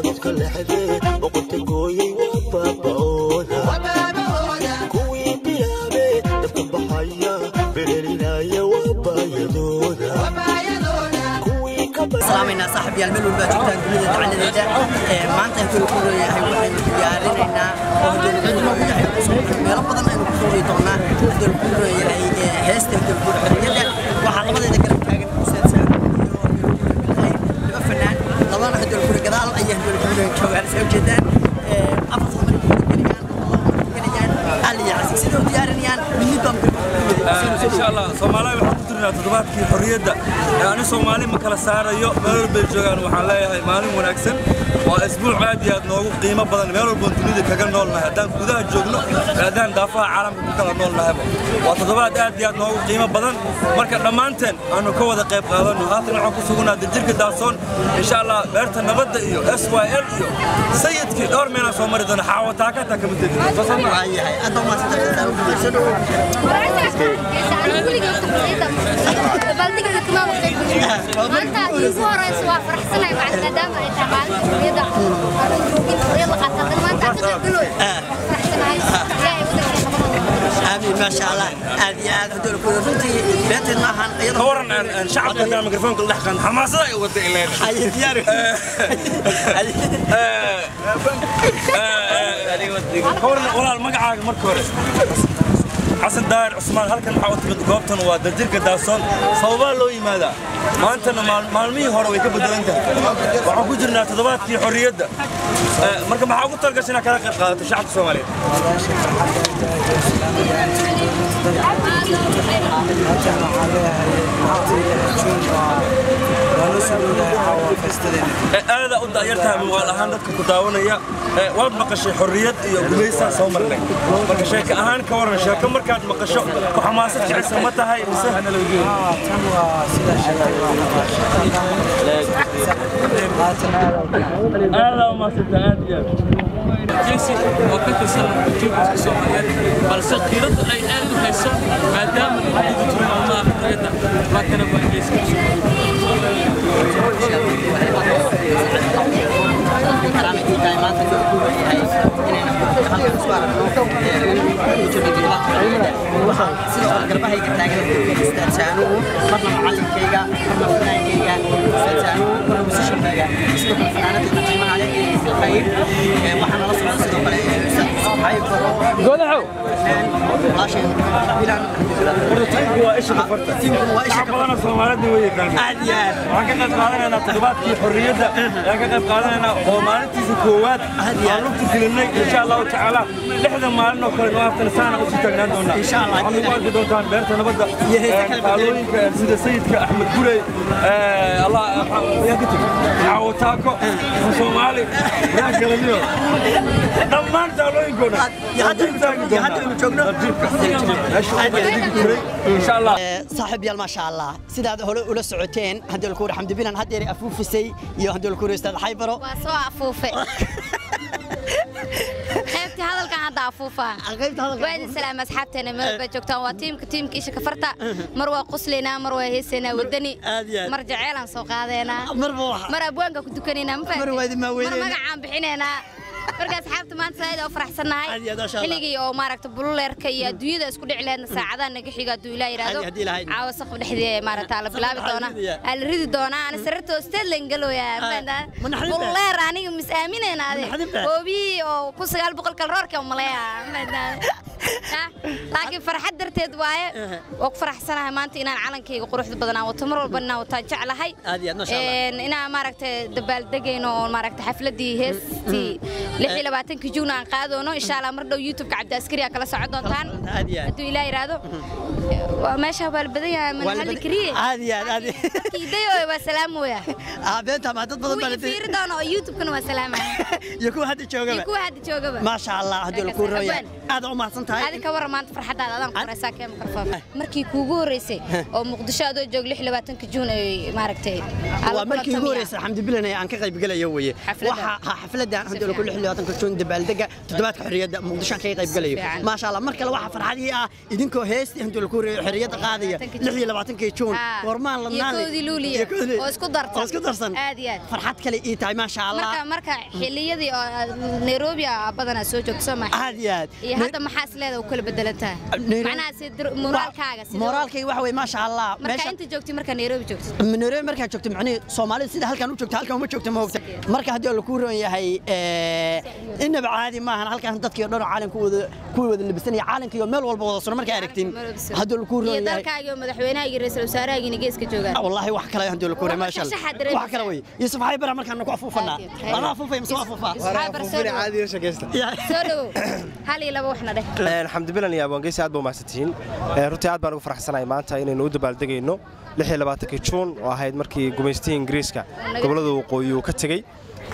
cododka lexdee boqorta gooyey waa baaba'ooda kuwii bilaabe dabka baxaya berelinaya waa baayadooda kuwii ka salaamaynaa saaxib yaal meel walbaa joogtaan dunida dacaladeeda ee maanta intuu ku leeyahay waxaynu diyaarinaynaa oo hadduu ku leeyahay meelo badan aynu ku fuuli doonaa hadduu ku leeyahay heesta hadduu ku xorriyadda waxaa labadeeda garab taagan kusaadsan laba fanaan labana hadduu ku gadaal ayay hadduu ku leeyahay joogaan soo jeedaan afar saddex ku gelayaan gelayaan aliya casig sidoo diyaarinayaan mid baan إن شاء الله سومالي waxaan ku jirnaa toddobaadkii xorriyadda ani Soomaali ma kala saarayo meel walba ay joogaan waxaan leeyahay maalin wanaagsan waa isbuuc aad iyo aad noogu qiimo badan meel walba oo dunida kaga noolnahay haddaan gudaha joogno haddaan daafaha caalamka ku kala noolnahayba waa toddobaad aad iyo aad noogu qiimo badan marka dhammaanteen aanu ka wada qayb qaadano haatan waxaan ku sugnaa jirka daasoon insha allah beerta nabadda iyo SYL iyo sayidkii dhowr meelaan soo mari doona xaawataaka taa kama tegi waayahay aad baa mahadsantahay maanta ugu horeysa waa faraxsanahay maadaama ay tahay maalinta xurriyadda aanan joogin xurriyad la qaata haddana maanta aan ka qayb galoy faraxsanahay ilaahay wadanka nabadooda آمين ما شاء الله هذه هذا هدول كل رنتي بيت المهن أيضا كورن شعب كان ميكروفون كل دحقن حماسة يود إليه حي دياري كورن ولا المقعة مركور حسن داير عثمان هلكن waxaa u timid goobtan waa dajirka daasoon sababaa loo yimaadaa maantana maalmihii hore way ka bedelan tahay waxaan ku jirnaa toddobaadkii xorriyadda marka maxaa ugu talgashay inaad kala qayb qaadato shacabka soomaaliyeed aada u da'yartahay muuqaal ahaan dadka ku daawanaya waad maqashay xorriyad iyo gumaysaa soo marnay marka sheeko ahaan ka waran sheeko markaad maqasho ku xamaasad jecesa ma tahay mise aada umaasanta aad iyo aad jesi oo ka tirsan juubka soomaaliyeed balse qiiradu ay aad u hayso maadaama lagu jiro maalmaha xorriyadda waa kana waa ingeyska sidoo garbahayga taagan istaajaanuhu marna macallinkayga marna fanaankayga istaajaanuhu marna musishankayga sidoo kale fanaanadayda qiimaha leh ee qayb waxaana la socda sidoo kale saxaayib godaxow walaasheen bilan tiimku waa isha kafarta tiimku waa isha shacab badana soomaalida way yaqaaneen aad iyo aad waxaan ka qayb qaadanaynaa toddobaadkii xorriyadda ayaan ka qayb qaadanaynaa oo maalintiisa koowaad aan lugta gelinay insha allahu tacaala lixda maalin oo kale noo haftana saana usii taagnaan doonaa Insha Allah. waxaad ugu arki doontaan beerta nabadda Iyo heesta kala taalooyinka sida sayidka axmed gurey allah yaa ka tegi xaawo taako soomaali yaa galaniyo dhammaan taalooyinkooda iyo hadda iyo hadda aynu joogno insha allah saaxiib yaal maasha allah sidaad hore ula socoteen haddii lakuuri xamdi bilan haddeer afuufisay iyo haddii lakuuri ustaad xaybaro waa soo afuufe qaybtii hadalkan hadda afuufaa qaybta hadalka waa idin salaam asxaabteena meel baa joogtaan waa tiimka tiimka isha kafarta mar waa quslaynaa mar waa heesaynaa wadani Aad iyo aad. mar jaceylaan soo qaadaynaa marba waxa mar abwaanka ku dukanaynaa ma Mar waa idin mar maaweynayna. magacaan bixinaynaa marka asxaabta maanta saaid oo faraxsannahay Aad iyo aad, masha Allah. xilligii oo maaragta bululeerka iyo adduunyada isku dhici leedna saacadaha naga xiga hadduu ilaa yidhaahdo Aad iyo haddii Ilaahay. caawa saqaf dhexdii maaragta la bilaabi Saqaf doona dhexdiisa. aa la ridi doonaa ana sararta hoosteed lan galooyaa ma naxdin baa? bululeer aniga mis aaminayna ade Ma naxdin baa? hoobiyii oo kun sagaal boqol kal roorka umaleeya laakiin farxad darteed waaye waa ku faraxsanahay maanta inaan calankayga quruxda badan aan wato mar walba inaan wataan jeclahay Aad iyo aad, masha Allah. Een, inaan maaragtay dabaaldegayno oo maaragtay xafladii heestii lix iyo labaatankii juun aan qaadoono insha allah mar dhow youtubeka cabdi askari aa kala socon doontaan Aad iyo aad. hadduu ilaa yidhaahdo waa meesha waa la badan yahay man halli kariye aad iyo aad aad iyo kiidayo waa salaamoya ah beenta ma dad badan baa kuwii fiiri doono oo youtubekana waa salaamaya iyo kuwa hadda iyo joogaba kuwa hadda joogaba maasha allah haddii laku rooya aad u mahadsan tahay adi ka warran maanta farxaddaada adaan qoraysaa kee mikrofon markii kuugu horreysay oo muqdisho adoo joog lix iyo labaatanka juun ay maaragtay waa markii ugu horeysay xamdi bilan ee aan ka qayb galayo weye Xafladda. waxa ha xafladan hadda lagu lix iyo labaatanka juun dabaaldega toddobaadka xorriyadda muqdisho aan kaga qayb galayo Fiican. maasha allah mar kale waxaa farxadii ah idinkoo heestii hadda lagu horeeyay xorriyadda qaadaya lix iyo labaatankii juun Ah. goormaan Iyo ladnaan koodii luuliya, Iyo koodii- oo isku darsan. oo isku darsan Aad iyo aad. farxad kale ii tahay maasha allah marka marka xilliyadii oo aad Nairobi ah badanaa soo joogto soo maxay aad iyo aad iyo hadda maxaa is leedahay u kala bedelantahay Nairobi- macnaha si moraalkaaga sida moraalkayga waxa weye maasha allah marka inta joogtay marka Nairobi joogto Nairobi markaa joogto macnihii Soomaalida sida halkan u joogto halkan uma joogto ma ogta marka haddii la ku roon yahay ee inaba caadi maahan halkan dadkii oo dhan oo caalamka wada ku wada labisanaya caalamka iyo meel walba wada suran markaa aragtiin haddii la ku iyo roon yahay dalkaaga iyo madaxweynaha iyo ra'iisul wasaaraha geeska joogaan والله wax kale hadii la koray ma sha Shaxaad Allah dareemaysaa. wax kale way yusuf hay bara markaan ku afuufana ana afuufay ma soo afuufa soo dhawow hal iyo laba waxna dheh xamdi bilan iyo abwaangeysi aad ba umahadsantihiin Ee, runtii aad baan ugu faraxsanahay maanta inaynu u dabaaldegayno juun oo ahayd markii gumaystihii ingiriiska gobollada waqooyi uu ka tegey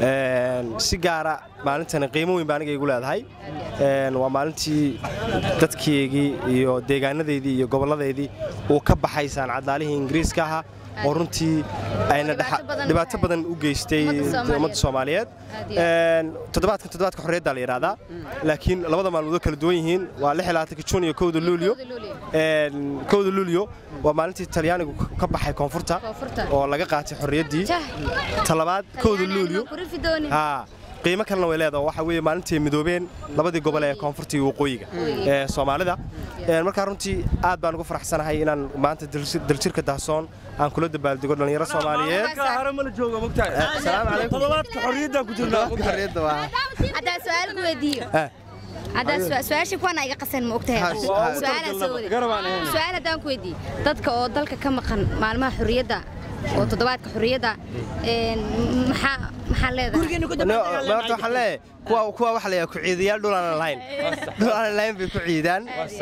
Een, si gaara maalintani qiimo weyn baa aniga igu leedahay Een, waa maalintii dadkeygii iyo deegaanadeydii iyo gobolladeydii uu ka baxay saancaddaalihii ingiriiska ahaa oo runtii ayna dhibaato dhaxa- badan dhibaato badan u geystay Ummadda Soomaaliyeed. ummadda Soomaaliyeed Aad iyo Een, toddobaadkan toddobaadka xorriyadda la yidhaahdaa laakiin labada maalmood oo kala duwan yihiin waa juun iyo kowda luulyo Kowda Luulyo. Een, kowda luulyo waa maalintii talyaanigu ka baxay koonfurta Koonfurta. oo laga qaatay xorriyaddii Jah. talabaad kowda luulyo ku rifi doonin haa qiimo kalena way leedahay waxa weeye maalintii ay midoobeen labadii gobol ee koonfurta iyo waqooyiga ee Soomaalida Een, markaa runtii aad baan ugu faraxsanahay inaan maanta daljir- daljirka dahsoon aan kula dabaaldego dhalinyaro Soomaaliyeed Ka hare ma la joogo mogtahay Assalaamu calaykum. toddobaadka xorriyadda ku jirnaa mogtahay xorriyadda waa haddaan su-aal ku weydiiyo Ah. haddaan su- su-aasha kuwana iga qasan ma ogtahay Ha, su-aalaan soo waday garabaan ahayn. su-aal haddaan ku weydiiyo dadka oo dalka ka maqan maalmaha xorriyadda oo toddobaadka xorriyadda een, maxaa maxaa leedahay gurigeena ku No, ma horta waxaan leeyahay kuwa kuwa waxa la yidhaha ku ciidayaal dhul aan lahayn dhul aan lahayn bay ku ciidaan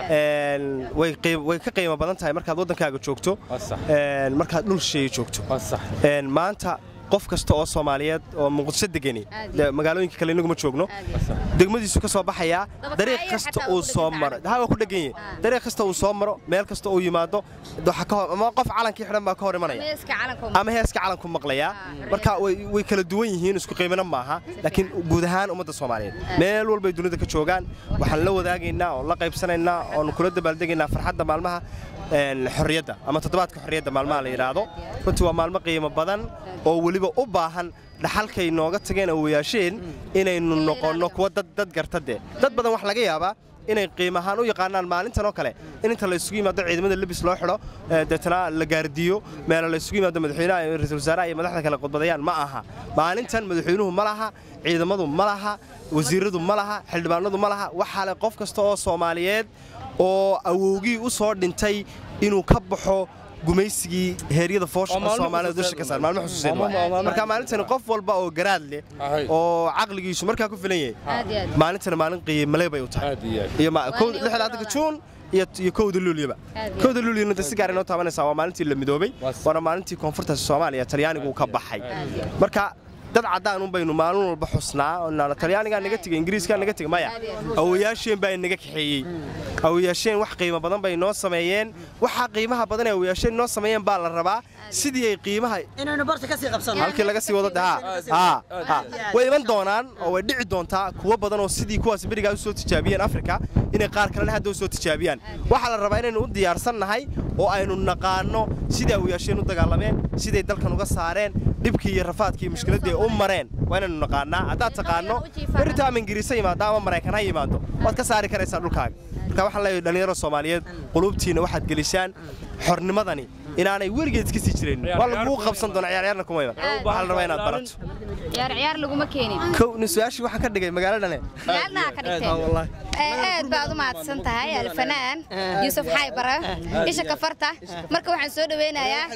Een, way qiim- way ka qiimo badan tahay markaad waddankaaga joogto Waa sax. Een, markaad dhul shay joogto waa sax Een, maanta qof kasta oo Soomaaliyeed oo muqdisho degani Aad iyo dee magaalooyinka kale inagu ma joogno degmadiisu ka soo baxayaa Dabaqaayo dariiq kasta xataa uu waa ku soo dhegan maro tahay. haa waa ku dhegan yahay dariiq kasta uu soo maro meel kasta uu yimaado waxa ka hor ama qof calankii xidhan baa ka hor imanaya meeska calanka ama heeska calanku maqlayaa marka way way kala duwan yihiin isku qiimina maaha laakiin guud ahaan ummadda Soomaaliyeed meel walba ay dunida ka joogaan waxaan la wadaagaynaa oo la qaybsanaynaa oo kula dabaaldegaynaa farxadda maalmaha een, xorriyadda ama toddobaadka xorriyadda maalmaha la yidhaahdo runtii waa maalmo qiimo badan oo weliba u baahan dhaxalkay nooga tageen awoyaasheen inaynu noqonno kuwa dad dad garta dee dad badan wax laga yaabaa inay qiim ahaan u yaqaanaan maalintan oo kale in inta la isugu yimaado ciidamada lebis loo xidho ee, deetana la gaardiyo meelo la isugu yimaado madaxweynaha iyo ra'iisul wasaaraha iyo madaxda kale khudbadayaan ma aha maalintan madaxweynuhu ma laha ciidamadu ma laha wasiiradu ma laha xildhibaanadu ma laha waxaa leh qof kasta oo Soomaaliyeed oo awowgii u soo dhintay inuu ka baxo gumaysigii heeryada foosha Waa maalmo Soomaalida dusha ka xusuuseed saar maalmo xusuuseed Waa maalmo- waay. marka maalintani qof walba oo garaad leh Ahay. oo caqligiisu markaa ku filan yahay aad iyo aad maalintani maalin qiimale bay u tahay aad iyo aad iyo ma Waa kow inay lixdaanka u juun iyo iyo kowda luulyaba Aad iyo kowda luulyana de si gaar inoo taabanaysaa waa maalintii la midoobay Waa sax. waana maalintii koonfurta Soomaaliya talyaanigu uu ka baxay marka dad cadaan un baynu maalin walba xusnaa oo nala talyaaniga naga tigay ingiriiska naga tigay maya awoyaasheen baa naga kaxeeyey awoyaasheen wax qiimo badan bay noo sameeyeen waxa qiimaha badan ee awoyaasheen noo sameeyeen baa la rabaa sidii ay qiimaha inaynu barta ka sii qabsano halkii laga sii wado haa haa haa way iman doonaan oo way dhici doontaa kuwa badan oo sidii kuwaas berigaa u soo tijaabiyeen Afrika inay qaar kalena hadda u soo tijaabiyaan waxa la rabaa inaynu u diyaarsan nahay oo aynu naqaano sidii ay yeesheen u dagaalameen siday dalkan uga saareen dhibkii iyo rafaadkii mushkiladii ay u mareen waa inaynu naqaanaa haddaad taqaano berita ama ingiriisa yimaado ama maraykan ha yimaado waad ka saari karaysaa dhulkaaga marka waxaan leeyahay dhalinyaro Soomaaliyeed qulubtiina waxaad gelisaan xornimadani inaanay weligeed iska sii jirin waa lagu qabsan doonaa ciyaaryaarna kuma iman waxaa la rabaa inaad barato ciyaar ciyaar laguma keenin kow nin su-aashii waxaan ka dhigay magaaladane magaalna ka dhigteen aad baad u mahadsan tahay alfanaan yuusuf xaybara isha kafarta marka waxaan soo dhaweynayaa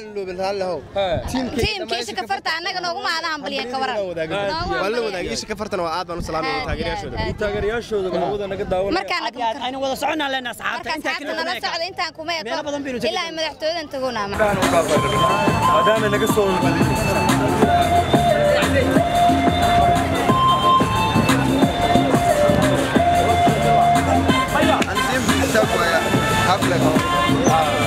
tiimka isha kafarta annaga noogu maada hambaliyeen ka waran waan la wadaagay isha ka fartana waa aad baan u salaamaya taageerayaashooda taageerayaashooda hawada naga daawanaya markaan aynu wada soconaa leenahay asxaabta marka intaa asxaabta kale nala socda intaan kuma Meelo badan baynu eko tegi ilaa madaxtooyadan tagoona ama maadaama naga soo walbadiyey حفلة